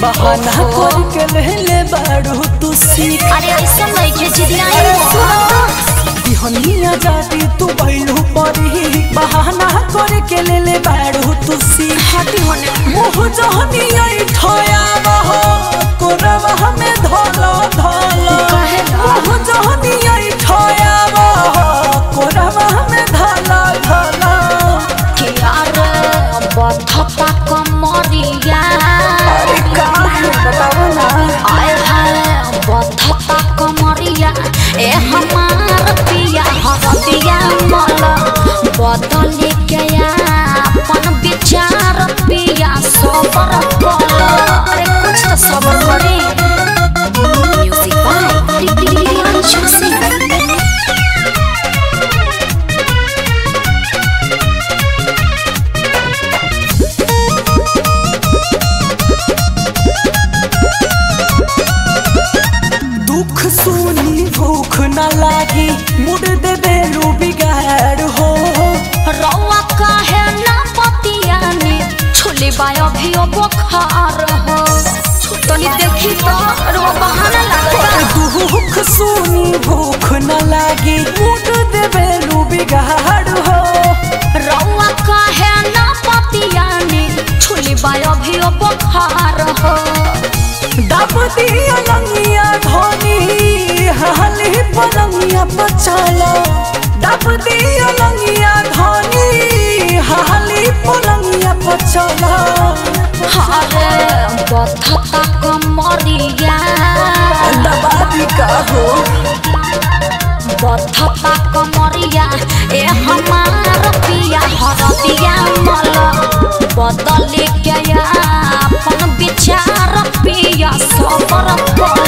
बहाना कर के लेले बाड़ू तू सीख अरे ऐसा नहीं के जिदिया अरे बिहनिया जाती तू बैलू परी बहाना कर के लेले बाड़ू तू सीख हटी होने मुँह जहनिया ठया बह कोरवा में धोलो धोलो काहे ना? मुँह जहनिया ठया बह कोरवा में धोलो धोलो के यार बथपा कमरिया अरे का है बताओ ना आए हाय बथपा कमरिया ए हमार पिया हरदिया मल बदल के अपन विचार पिया सबर कल अरे कुछ तो सबर करी म्यूजिक बाय रियांशु सिंह दुख सुनी भूख न लागी मुड़ दे बेलू बिगाड़ हो रौआ काहे ना पतियानी छुली बायो भी ओ बुखार हो तनी देखी तो रो बहाना लगता दुख सुनी भूख न लागी मुड़ दे बेलू बिगाड़ हो रौआ काहे ना पतियानी छुली बायो भी ओ बुखार हो दब दिया लंगिया धोनी हाली पलंगिया पचाला दब दिया लंगिया धोनी हाली पलंगिया पचाला हारे बथता कमरिया दबादी का हो बथता कमरिया ए हमार पिया हरदिया मल बदल के अपन विचार पिया सबर कल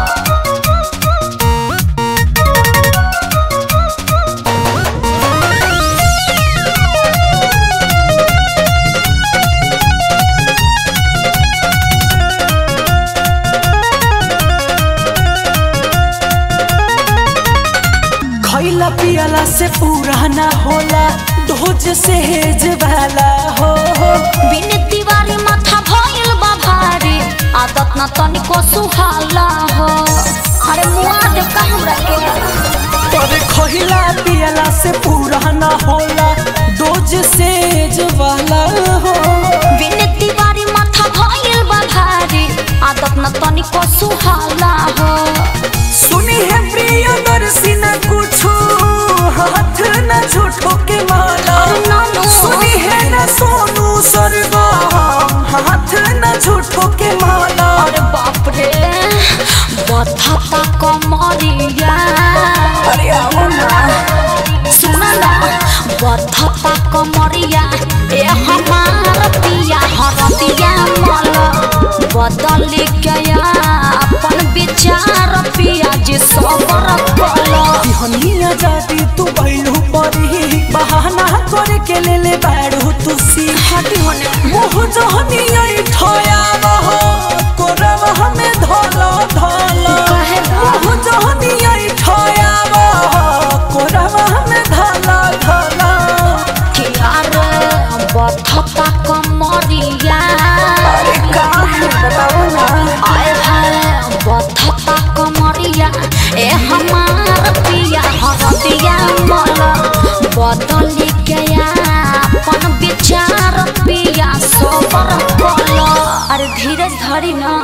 खैला पियला से पूरा ना होला ढोज से हेज वाला हो बिन दीवारी माथा भइल बा भारी आदत न तनिको सुहाला हो अरे मुआ दे का हमरा के पर खैला पियला से पूरा ना होला डोज से हेज वाला हो बिन दीवारी माथा भइल बा भारी आदत न तनिको सुहाला हो सुनी है प्रिय दर्शी न कुछो हाथ न झूठो के माला नानो। सुनी है न सोनू सरगम हाथ न झूठो के माला अरे बाप रे बथता कमरिया अरे आओ ना सुन ना बथता कमरिया ए हमार पिया हरदिया मल बदल के अपन विचार पिया जे सबर कल बिहनिया जाती तू बैलू परी बहाना कर के ले ले बैठू तू सी हटी होने मुँह जहनिया ठया बह कोरवा में धोलो धोलो काहे ना? मुँह जहनिया ठया बह कोरवा में धोलो धोलो कि यार बथता कमरिया अरे का है बताओ ना आए हाय बथता कमरिया ए हमार पिया हरदिया मल बदल के अपन विचार पिया सबर कल अरे धीरज धरी ना